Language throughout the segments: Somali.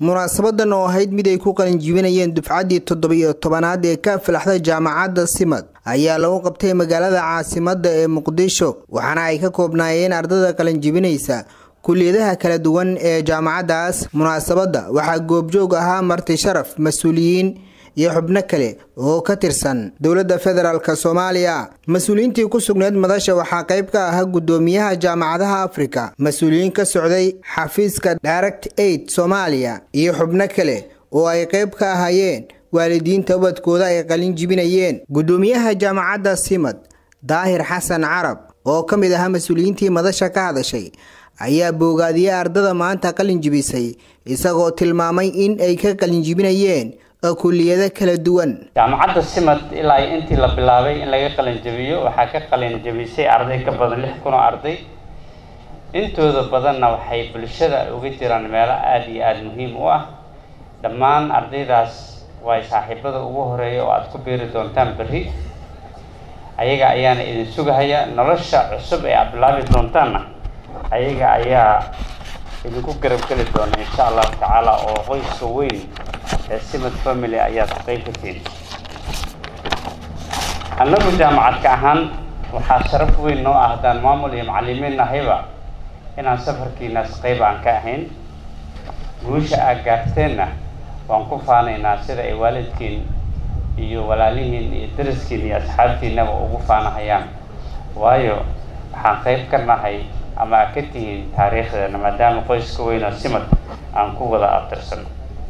munaasabadan oo ahayd mid ay ku qalinjibinayeen dufcaddii toddobiyo tobanaad ee ka filaxda jaamacadda simad ayaa lagu qabtay magaalada caasimadda ee muqdisho waxaana ay ka koobnaayeen ardada qalinjibinaysa kuliyadaha kala duwan ee jaamacaddaas munaasabadda waxaa goobjoog ahaa marti sharaf mas-uuliyiin iyo xubno kale oo ka tirsan dowladda federaalk soomaaliya mas-uuliyiintii ku sugneyd madasha waxaa qayb ka ahaa guddoomiyaha jaamacadaha afrika mas-uuliyiin ka socday xafiiska direct aid soomaaliya iyo xubno kale oo ay qayb ka ahaayeen waalidiinta ubadkooda ay qalin jibinayeen guddoomiyaha jaamacadda simad daahir xasan carab oo ka mid ahaa mas-uuliyiintii madasha ka hadashay ayaa boogaadiyey ardada maanta qalin jibisay isagoo tilmaamay in ay ka qalin jibinayeen kuliyado kala duwan jaamacadda simad ilaa intii la bilaabay in laga qalin jabiyo waxaa ka qalin jabisay arday ka badan lix kun oo arday intooda badanna waxay bulshada uga jiraan meelo aada iyo aada muhiim u ah dhammaan ardaydaas way saaxiibada ugu horeeya oo aada ku biiri doontaan berri ayaga ayaana idin sugahaya nolosha cusub ee aad bilaabi doontaanna ayaga ayaa idinku garab geli doona insha allahu tacaala oo qoyska weyn ee simad family ayaad qayb ka tihin annagu jaamacadka ahaan waxaa sharaf weyn noo ah haddaan maamul iyo macalimiin nahayba inaan safarkiinaas qayb aan ka ahayn guusha aad gaarteenna waan ku faanaynaa sida ay waalidkiin iyo walaalihiin iyo daraskiin iyo asxaabtiinaba ugu faanahayaan waayo waxaan qayb ka nahay ama aad ka tihiin taariikhdeena maadaama qoyska weyn oo simad aan ku wada abtirsano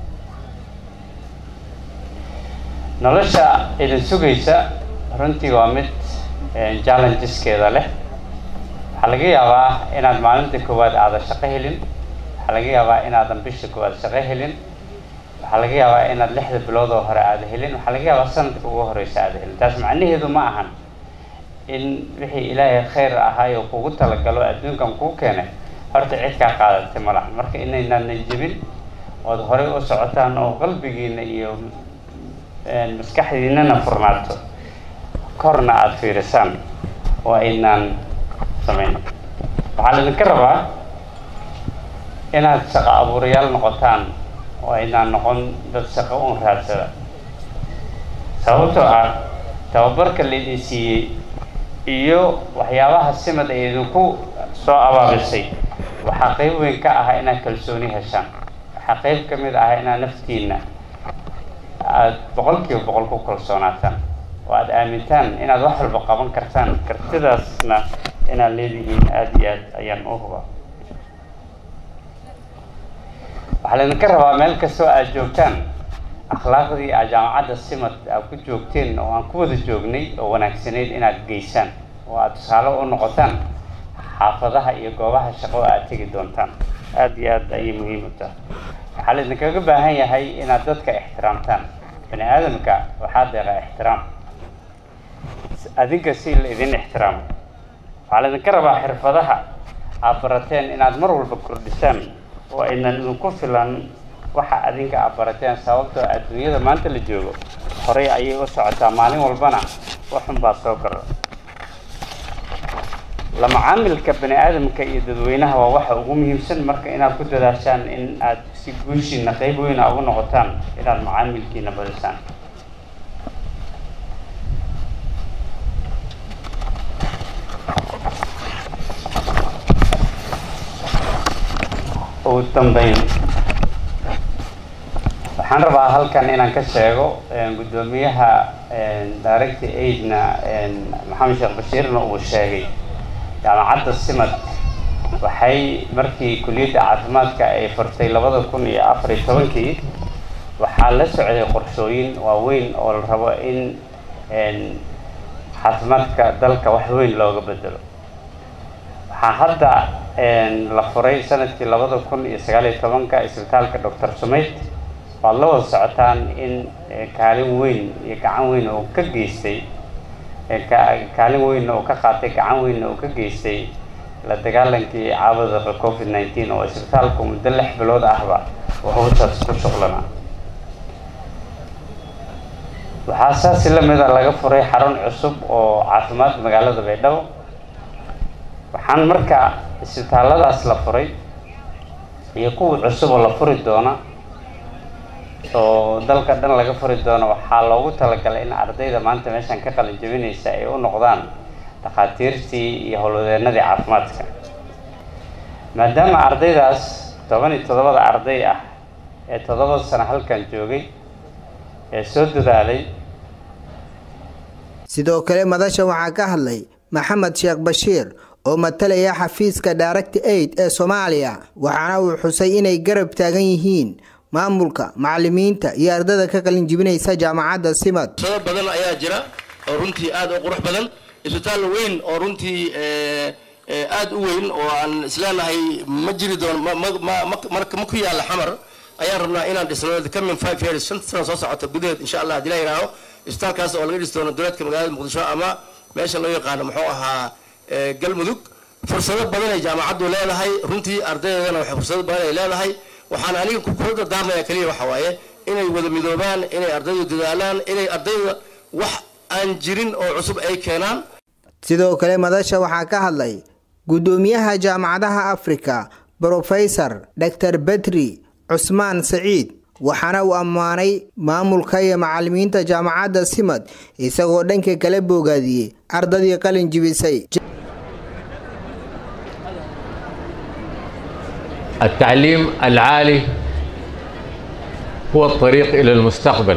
nolosha idin sugaysa runtii waa mid challengeskeeda leh waxaa laga yaabaa inaad maalinta koowaad aadan shaqo helin waxaa laga yaabaa inaadan bisha koowaad shaqo helin waxaa laga yaabaa inaad lixda bilood oo hore aada helin waxaa laga yaabaa sanadka ugu horeysa aada helin taas macnaheedu ma ahan in wixii ilaahay khayr ahaay oo kugu talagalo adduunkan kuu keenay horta cid kaa qaadatay ma laha marka inaynaanan jebin ood horey u socotaan oo qalbigiina iyo maskaxdiinana furnaato korna aada fiirisaan oo aynaan samayn waxaa laydinka rabaa inaad shaqo abuurayaal noqotaan oo aynaan noqon dad shaqo un raadsada sababtoo ah tababarka laydin siiyey iyo waxyaabaha simad ay idinku soo abaabisay waxaa qayb weyn ka ah inaad kalsooni heshaan waxaa qayb ka mid ah inaad naftiina aada boqol kiiba boqol ku kalsoonaataan oo aada aamintaan inaad wax walba qaban kartaan kartidaasna inaad leedihiin aada iyo aad ayaan u hubaa waxaa laydinka rabaa meel kastoo aada joogtaan akhlaaqdii aad jaamacadda simad aad ku joogteen oo aan ku wada joognay oo wanaagsanayd inaad geysaan oo aada tusaale u noqotaan xaafadaha iyo goobaha shaqo aada tegi doontaan aada iyo aad ayay muhiim u tahay waxaa laydinkaga baahan yahay inaad dadka ixtiraamtaan bani aadamka waxaa deeqa ixtiraam adinka si la idin ixtiraamo waxaa laydinka rabaa xirfadaha aad barateen inaad mar walba kordhisaan oo aynan idinku filan waxa adinka aad barateen sababtoo adduunyada maanta la joogo horey ayay u socotaa maalin walbana waxun baa soo kordha la macaamilka bani aadamka iyo dadweynaha waa waxa ugu muhiimsan marka inaad ku dadaashaan in aad si guushiina qayb weyna ugu noqotaan inaad macaamilkiina badisaan ugu dambeyn waxaan rabaa halkan inaan ka sheego guddoomiyaha direct aidna maxamed sheekh bashiirna uu sheegay jaamacadda simad waxay markii kuliyadda caafimaadka ay furtay labada kun iyo afar iyo tobankii waxaa la socday qorshooyin waaweyn oo la rabo in caafimaadka dalka wax weyn looga bedelo waxaa hadda la furay sanadkii labada kun iyo sagaal iyo tobanka isbitaalka doctor sumayd waad la wada socotaan in kaalin weyn iyo gacan weyn oo ka geystay kaalin weynna uu ka qaatay gacan weynna uu ka geystay la dagaalankii caabada covid nineteen oo isbitaalku muddo lix bilood ahba wuxuutaas ku shuqlanaa waxaa saasi lamida laga furay xarun cusub oo caafimaad magaalada baydhabo waxaan marka isbitaalladaas la furay iyo kuwa cusub oo la furi doona oo dalka dhan laga furi doono waxaa loogu talagalay in ardayda maanta meeshan ka qalin jabinaysa ay u noqdaan dhakhaatiirtii iyo howlwadeenadii caafimaadka maadaama ardaydaas toban iyo toddobada arday ah ee toddoba sano halkan joogay ee soo dadaalay sidoo kale madasha waxaa ka hadlay maxamed sheekh bashiir oo matalaya xafiiska direct aid ee soomaaliya waxaana uu xusay inay garab taagan yihiin maamulka macalimiinta iyo ardada ka qalin jibinaysa jaamacadda simad sado badan ayaa jira oo runtii aada u qurux badan isbitaal weyn oo runtii aada u weyn oo aan isleenahay ma jiri doono ma ku yaalla xamar ayaan rabnaa inaan dhisno coming five years shanta sano soo socota gudaheed insha allah hadii la yidhaaho isbitaalkaas oo laga dhisi doono dowladka magaalada muqdisho ama meesha loo yaqaano muxuu ahaa galmudug fursado badan ay jaamacaddu leedahay runtii ardaydana waxay fursado badan ay leedahay waxaan aniga kula dardaarmaya keliya waxa waaye inay wada midoobaan inay ardaydu dadaalaan inay ardayda wax aan jirin oo cusub ay keenaan sidoo kale madasha waxaa ka hadlay guddoomiyaha jaamacadaha afrika brofesor dor betri cusmaan saciid waxaana uu ammaanay maamulka iyo macalimiinta jaamacadda simad isagoo dhanka kala boogaadiyey ardadii qalin jibisay التعليم العالي هو الطريق إلى المستقبل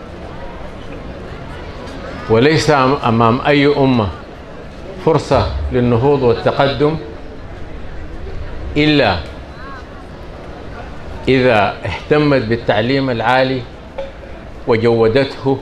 وليس أمام أي أمة فرصة للنهوض والتقدم إلا إذا اهتمت بالتعليم العالي وجودته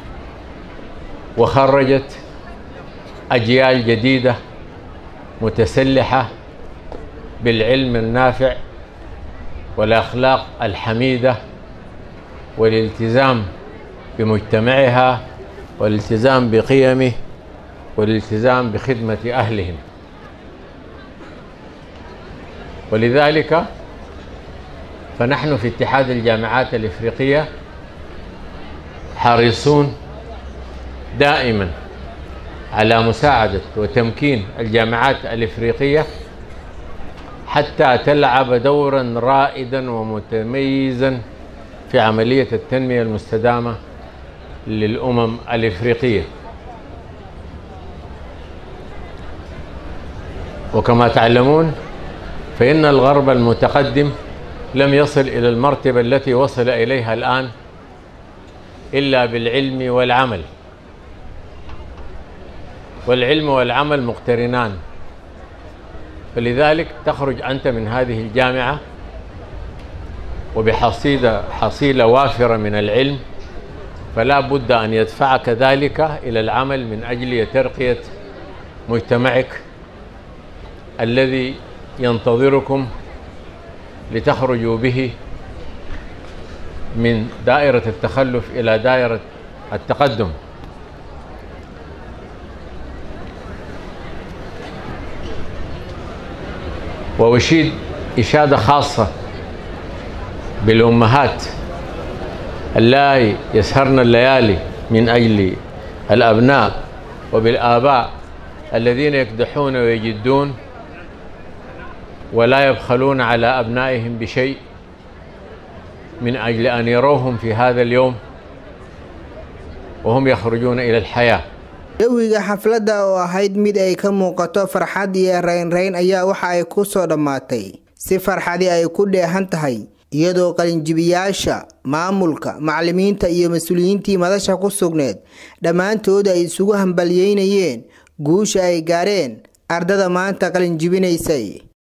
وخرجت أجيال جديدة متسلحة بالعلم النافع والأخلاق الحميدة والالتزام بمجتمعها والالتزام بقيمه والالتزام بخدمة أهلهم ولذلك فنحن في اتحاد الجامعات الإفريقية حريصون دائما على مساعدة وتمكين الجامعات الإفريقية حتى تلعب دورا رائدا ومتميزا في عملية التنمية المستدامة للأمم الإفريقية وكما تعلمون فإن الغرب المتقدم لم يصل إلى المرتبة التي وصل إليها الآن إلا بالعلم والعمل والعلم والعمل مقترنان فلذلك تخرج أنت من هذه الجامعة وبحصيلة حصيلة وافرة من العلم فلا بد أن يدفعك ذلك إلى العمل من أجل ترقية مجتمعك الذي ينتظركم لتخرجوا به من دائرة التخلف إلى دائرة التقدم وأشيد إشادة خاصة بالأمهات اللائي يسهرن الليالي من أجل الأبناء وبالآباء الذين يكدحون ويجدون ولا يبخلون على أبنائهم بشيء من أجل أن يروهم في هذا اليوم وهم يخرجون إلى الحياة jawiga xafladda oo ahayd mid ay ka muuqato farxad iyo raynrayn ayaa waxa ay ku soo dhammaatay si farxadi ay ku dheehan tahay iyadoo qalinjibiyaasha maamulka macalimiinta iyo mas-uuliyiintii madasha ku sugneed dhammaantood ay isugu hambalyeynayeen guusha ay gaareen ardada maanta qalinjibinaysay